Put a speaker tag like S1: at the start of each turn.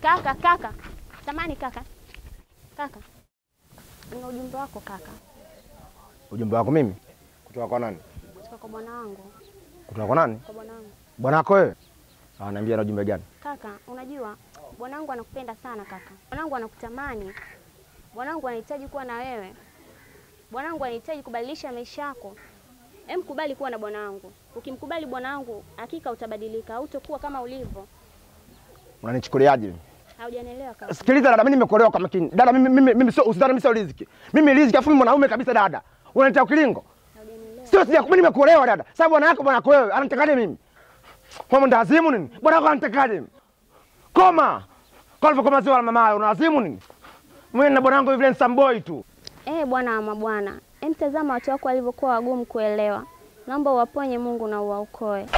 S1: Kaka, kaka. Samani kaka. Kaka. Nina ujumbe wako kaka.
S2: Ujumbe wako mimi kutoka kwa nani?
S1: Kutoka kwa bwana wangu.
S2: Kutoka kwa nani?
S1: Kwa bwana wangu.
S2: Bwana wako wewe? Ah, niambia na ujumbe gani?
S1: Kaka, unajua bwanangu anakupenda sana kaka. Bwanangu anakutamani. Bwanangu anahitaji kuwa na wewe. Bwanangu anahitaji kubadilisha maisha yako. Hem, kubali kuwa na bwanangu. Ukimkubali bwanangu, hakika utabadilika, hautakuwa kama ulivyo.
S2: Unanichukuliaje mimi?
S1: Haujanielewa kaka.
S2: Sikiliza dada, mimi nimekuolewa kwa makini. Dada, mimi mimi mimi sio usidhani mimi sio riziki. Mimi riziki afu mimi mwanaume kabisa dada. Unanitia ukilingo?
S1: Haujanielewa.
S2: Sio sija mimi nimekuolewa dada. Sasa bwana yako bwana yako wewe anatakaje mimi? Kwa mnda azimu nini? Bwana yako anatakaje mimi? Koma. Kwa hivyo koma sio mama una azimu nini? Mimi na bwana wangu vile nsamboi tu.
S1: Eh, bwana wa mabwana. Hem, tazama watu wako walivyokuwa wagumu kuelewa. Naomba uwaponye Mungu na uwaokoe.